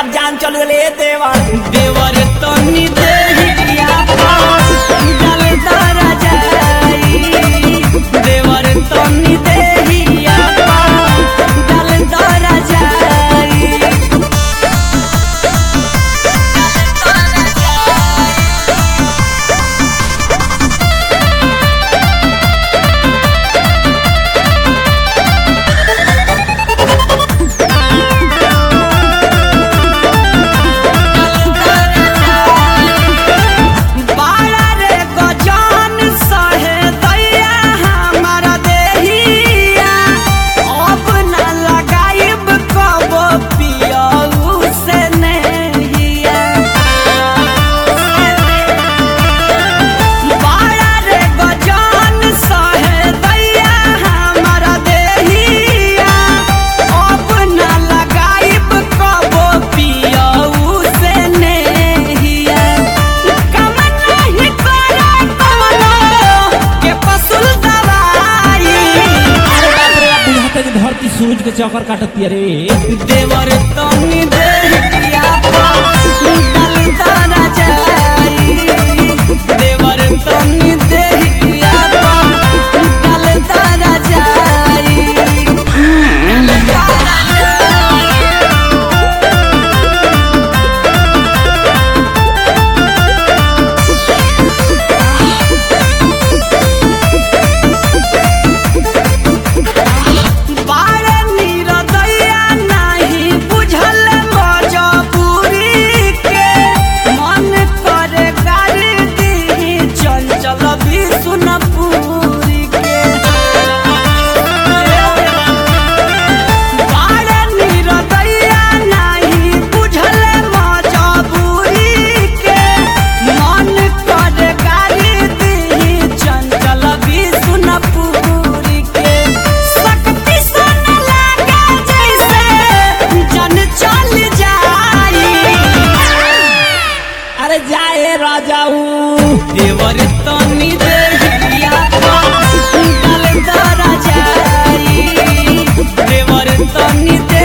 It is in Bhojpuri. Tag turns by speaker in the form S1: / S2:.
S1: हमार जान चल गए देवर
S2: देवर तनी देहिया डाल तारा जाई देवर तनी देहिया डाल तारा जाई बाड़ा रे गजान सहे दैया हमारा देहिया अब न लगाइब कब पियऊ से नहिया बाड़ा रे गजान सहे दैया हमारा देहिया अब न लगाइब कब पियऊ से नहिया कम नहीं करा कमलो के पसुल दवाई
S1: बुझाते कि धरती सूरज के चक्कर काटती रे
S2: देवर तनी देहिया डाल तारा जाई देवर तनी देहिया डाल तारा जाई बारे निरदैया नाही बुझल मजबूरी के मन करे गाली दी चंचल विष्णुपुरी के बारे निरदैया नाही बुझल मजबूरी के मन करे गाली दी चंचल विष्णुपुरी के शक्ति सन लागे जैसे जन चल जाई
S1: अरे जाए राजाऊ
S2: देवर तनी देहिया डाल तारा जाई देवर तनी दे